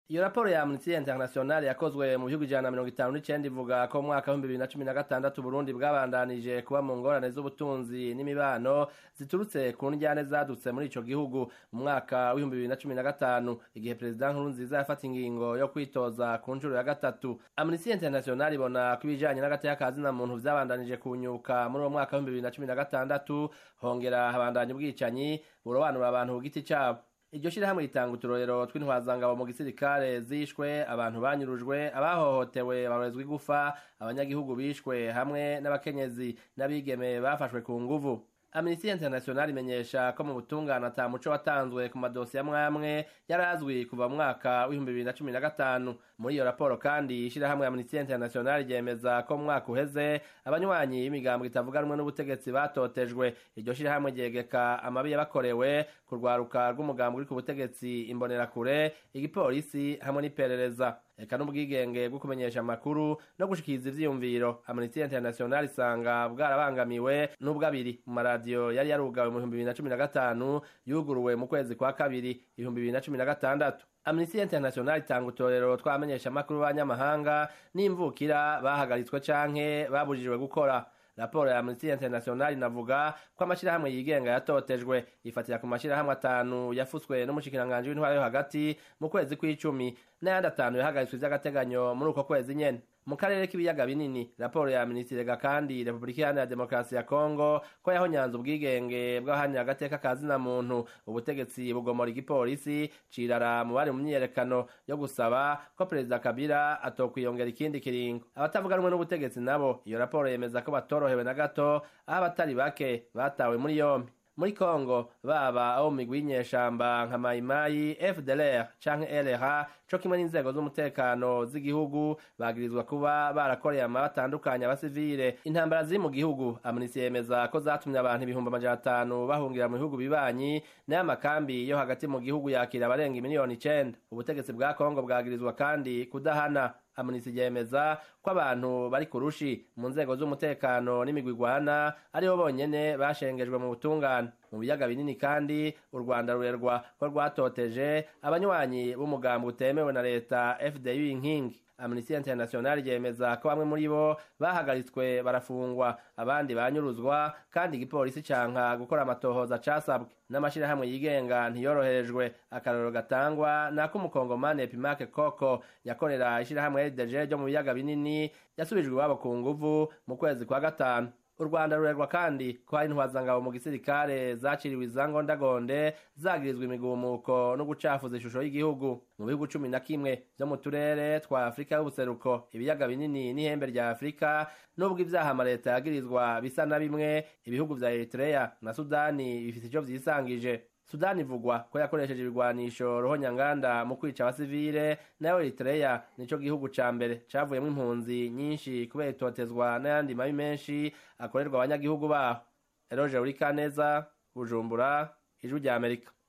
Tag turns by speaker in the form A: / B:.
A: iyo raporo ya Amnesty International yakozwe mu bihugu ijana na mirongo itanu n'icenda ivuga ko mu mwaka w'ibihumbi bibiri na cumi na gatandatu Burundi bwabandanije kuba mu ngorane z'ubutunzi n'imibano ziturutse ku njyane zadutse muri ico gihugu mu mwaka w'ibihumbi bibiri na cumi na gatanu igihe perezida Nkurunziza yafata ingingo yo kwitoza ku nshuro ya gatatu Amnesty International ibona ko ibijanye n'agateka ka zina muntu vyabandanije kunyuka muri uwo mwaka w'ibihumbi bibiri na cumi na gatandatu hongera habandanya ubwicanyi burobanura abantu ku giti cabo iryo shirahamwe ritanga uturorero tw'intwazangabo mu gisirikare zishwe abantu banyurujwe abahohotewe barorezwa igufa abanyagihugu bishwe hamwe n'abakenyezi n'abigeme bafashwe ku nguvu Amnesty International imenyesha ko mu butungane ata muco watanzwe ku madosiye amwamwe yari azwi kuva mu mwaka w'ibihumbi bibiri na cumi na gatanu muri iyo raporo kandi ishirahamwe Amnesty International ryemeza ko mu mwaka uheze abanywanyi y'imigambo itavuga rumwe n'ubutegetsi batotejwe iryo shirahamwe ryegeka amabi yabakorewe ku rwaruka rw'umugambi uri ku butegetsi imbonerakure igipolisi hamwe n'iperereza eka n'ubwigenge bwo kumenyesha amakuru no gushikiriza ivyiyumviro Amnesty International isanga bwarabangamiwe n'ubwabiri mu maradiyo yari yarugawe mu bihumbi bibiri na cumi na gatanu yuguruwe mu kwezi kwa kabiri ibihumbi bibiri na cumi na gatandatu Amnesty International itanga utorero twamenyesha amakuru b'abanyamahanga n'imvukira bahagaritswe canke babujijwe gukora raporo ya Amnesty International inavuga ko amashirahamwe yigenga yatotejwe ifatira ku mashirahamwe atanu yafutswe n'umushikiranganje w'intwara yo hagati mu kwezi kw'icumi n'ayandi atanu yahagaritswe vy'agateganyo muri uko kwezi nyene mu karere k'ibiyaga binini raporo ya Amnesty irega kandi Republika Iharanira Demokarasi ya Kongo ko yahonyanze ubwigenge bw'abahanira agateka ka zina muntu ubutegetsi bugomora igipolisi cirara mu bari mu myiyerekano yo gusaba ko perezida Kabila atokwiyongera ikindi kiringo abatavuga rumwe n'ubutegetsi nabo iyo raporo yemeza ko batorohewe na gato aho abatari bake batawe muri yombi muri Kongo baba abo migwi y'inyeshamba nka Mayimayi FDLR canke LRA co kimwe n'inzego z'umutekano z'igihugu bagirizwa kuba barakoreye ama batandukanye abasivile intambara ziri mu gihugu Amnesty yemeza ko zatumye abantu ibihumbi amajana atanu bahungira mu bihugu bibanyi n'aya makambi yo hagati mu gihugu yakira abarenga miliyoni icenda ubutegetsi bwa Kongo bwagirizwa kandi kudahana Amnesty yemeza ko abantu bari kurushi mu nzego z'umutekano n'imigwi igwana aribo bonyene bashengejwe mu butungane mu biyaga binini kandi u Rwanda rurerwa ko rwatoteje abanywanyi b'umugambi utemewe na leta FDU inkingi Amnesty International yemeza ko bamwe muri bo bahagaritswe barafungwa abandi banyuruzwa kandi igipolisi canka gukora amatohoza casabwe n'amashirahamwe yigenga ntiyoroherejwe akarorero gatangwa nako umukongomani Epimake Koko yakorera ishirahamwe RDG ryo mu biyaga binini yasubijwe iwabo ku nguvu mu kwezi kwa gatanu u rwanda rurerwa kandi ko hari intwazangabo mu gisirikare zaciriwe izangondagonde zagirizwa imigumuko no gucafuza ishusho y'igihugu mu bihugu cumi na kimwe vyo mu turere twa afurika y'ubuseruko ibiyaga binini n'ihembe rya afurika n'ubwo ivyaha amaleta yagirizwa bisa na bimwe ibihugu vya eritrea na sudani bifise ico vyisangije sudani ivugwa ko yakoresheje ibigwanisho rohonyanganda mu kwica abasivile nayo eritrea nico gihugu ca mbere cavuyemwo impunzi nyinshi kubera itotezwa n'ayandi mabi menshi akorerwa abanyagihugu baho eroje urikaneza bujumbura ijwi rya amerika